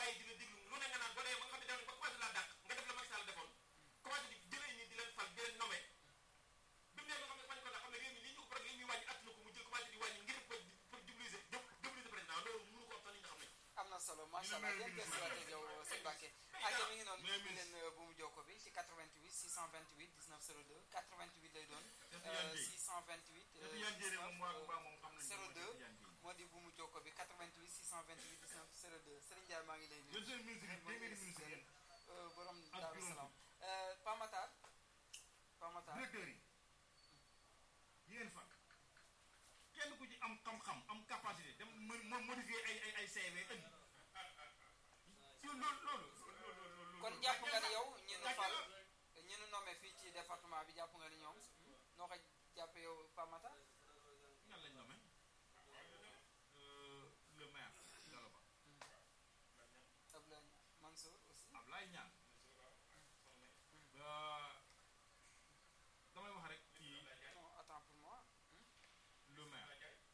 bàyyi di la déglu lu ne nga naan boo dee ba nga xam ne dem ba commencé laa dàq nga def la Macky Sall defoon commencé di jëlee ñi di leen fal di leen nommé bi mu ne nga xam ne bañ ko la xam ne réew mi lii ñu ko li muy wàññi attuna ko mu jël commencé di wàññi ngir pour pour diviser diviser président loolu mënu ko am sax nit ñi xam nañ am na solo macha allah yéen gëstu waat ak yow sëñ Mbacke aja mi ngi noonu mais ñu leen bu mu jokko bi ci 88 628 19 02 88 lay doon Tidiane Dièye. 628 te Tidiane Dièye moom waa waa moom xam nañ 02 Tidiane Dièye. moo di bu mu jokko bi 88 628 19 02 Serigne Ndiaye maa ngi lay nuyu yéen seen ministre yi téeméeri ministre yéen Euh, borom ak Daaru juróom Salaam Euh, Pamatar Pamatar directeurs yi yéen fa kenn ku ci am xam-xam am capacité dem mo- mo- modifier ay ay ay CV indi loolu loolu loolu kon jàpp nga ni yow ñi nu gàcce fal la. ñi nu nommé fii ci département bi jàpp nga ni ñoom noo ko jàppe yow Pamatar ñan lañ nommé Euh, le maire Gallo Ba Abdoulaye Mansour aussi Ablaye Niane damay wax rek ci non attends pour moi le maire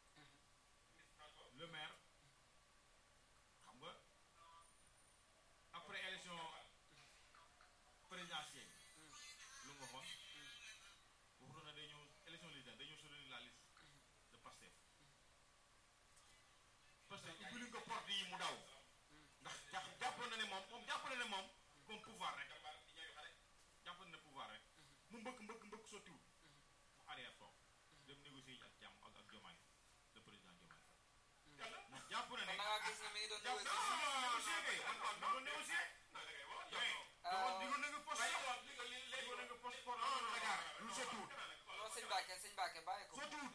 le maire xam nga après élection présidentielle lu nga waxoon waxutoon na day ñëw élection législative day ñëw soutenir la liste de Pastef parce que ubbiluñ ko porte yi mu daw ndax jàpp jàppoon na ne moom moom jàpp na ne moom comme pouvoir rek jàpp na ne pouvoir rek mu mbëkk mbëkk mbëkk sottiwul mu arrière toog dem négocier yi ak jàmm ak ak Diomaye le président Diomaye ndax jàpp na kon ne da ngaa gis ne mi ngi doon jàpp négocier négocier kay da doon négocier mais digoon na nga poste digoon na nga poste pour Dakar lu sottiwul non sëñ Mbacke sëñ Mbacke bàyyi ko sottiwul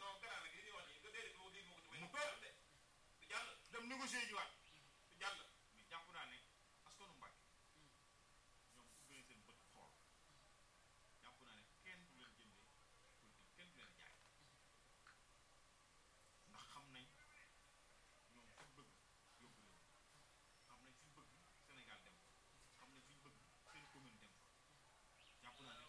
mu toog dem négocier ji waat mais jàpp naa ne askanu Mbàkke ñoom ubbi nañ seen bët xool jàpp naa ne kenn du leen jëndee politique kenn du leen jaay ndax xam nañ ñoom fi ñu bëgg yóbbu leen xam nañ fi ñu bëgg Sénégal dem fa xam nañ fi ñu bëgg seen commune dem fa jàpp naa ne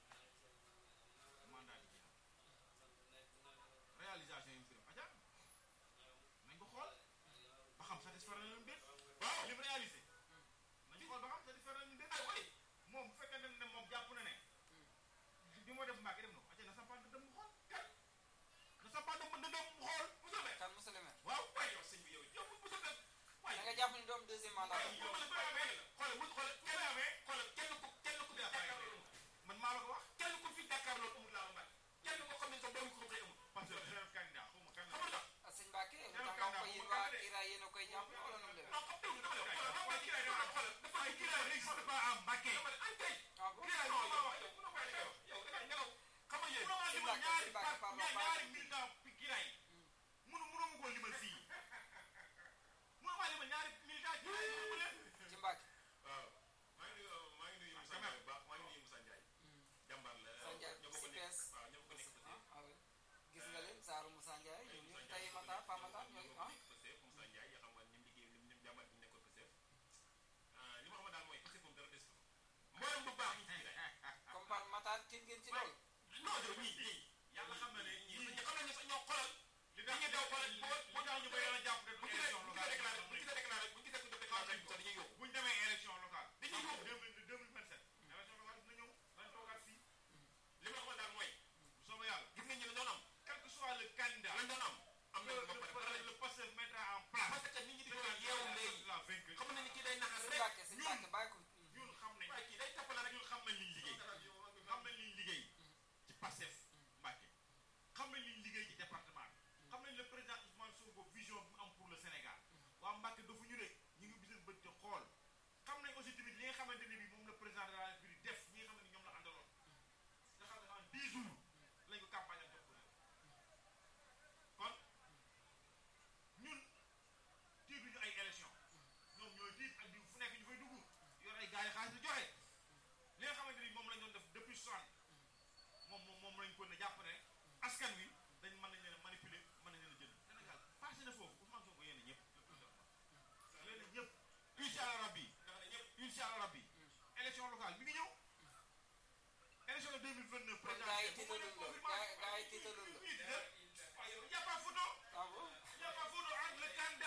mandat di jeexal réalisation yi mu fi def aja nañ ko xool ba xam satisfaire na leen déet waaw li mu réalisé nañ xool ba xam satisfaire na leen déet moom bu fekkee ne moom jàpp na ne bi moo def Mbàkke def na ko aca na sampaan dëndëm mu xool na sampaan dëndëm mu xool kan monsieur le maire waaw da nga jàpp ni doom deuxième mandat man maa la ko wax kenn ku fi jàkkaarloo amul laa mbay kenn ko xam ne sa doomu ko xëy amul parce que chef candidat xaw ma kan la ah sëñ Mbacke lu tax nga ko yéen waa Kira yéen a koy jàpp wala nu mu demee ay kiraay n'existe pas à Mbacké ah bon kiraay moom la wax xam nga yéen mënoo limal ñaari par ñaari militant kiraay mënu mënoo ma koo limal fii mënoo maa limal ñaari militant kiraay mënu ma leen ci Mbacke waaw maa ngi nuyu maa ngi nuyu Moussa Ndiaye bu baax maa ngi nuyu Moussa Ndiaye jàmbaar la Moussa Ndiaye ñoo bokk nekk CPS. waaw ñoo bokk nekk ah ah oui gis nga leen Saaru Moussa Ndiaye ñoom ñëpp tey Matar Pa Matar ñooy ah Pastef Moussa Ndiaye yoo xam nga ñoom liggéey ñoom ñoom jàmbaar bi ñu nekkoon Pastef li ma xam daal mooy Pastef moom dara des ko mboolem bu baax ñi ci biir comme par Matar tiit ngeen ci loolu non yow ñii ñii yàlla xam na ne ñii ñii ñii xam nañu sax ñoo xoolal li tax ñu daw xoolal bu tax ñu bëri la jàpp ne bu du ci élection bu ci locale déclaré bu ci déclaré bu ci def déclaration bi sax dañuy yóbbu bu ñu demee élection locale Dañuy yóbbu. deux mille deux mille vingt sept élection locale dina ñëw dañ toogaat fii li ma xamal daal mooy bu soobee yàlla gis nga ñi la doon am quel que soit le candidat lañ doon am am nañ ko ba pare le le Pastef mettra en place parce que nit ñi di ko yeewu léegi la vainqueur xam nañ ni kii day naxas sëñ rek Mbacke sëñ Mbacke bàyyi ko ñun xam nañ waaye kii day toppale rek ñun xam nañ liñ liggéey xam nañ liñ liggéey ci Pastef Mbacké xam nañ liñ liggéey ci département bi xam nañ le président Ousmane Sonko vision bi mu am pour le Sénégal waa Mbacké dafa ñu de ñu ngi biseen bët ci xool xam nañ aussi tamit li nga xamante ne bi moom le président de la République def ñi nga xam ne ñoom la àndaloon nga xam ne en dix jours lañ ko campagne ak jox ko kon ñun tiituñu ay élection ñoom ñooy tiit ak di fu nekk ñu fay dugg yor ay gars yi xaalis di joxe li nga xamante ni moom lañ doon def depuis soixante moom moom moom lañ ko ne jàpp ne askan wi dañ mën nañ leen a manipuler mën nañ leen a jënd Sénégal passé na foofu Ousmane Sonko yéen a ñëpp yéen a ñëpp incha allah rabbi incha allah rabbi élection locale mi ngi ñëw élection de 2029 kon gars yi présidentielle bu tiitaluñ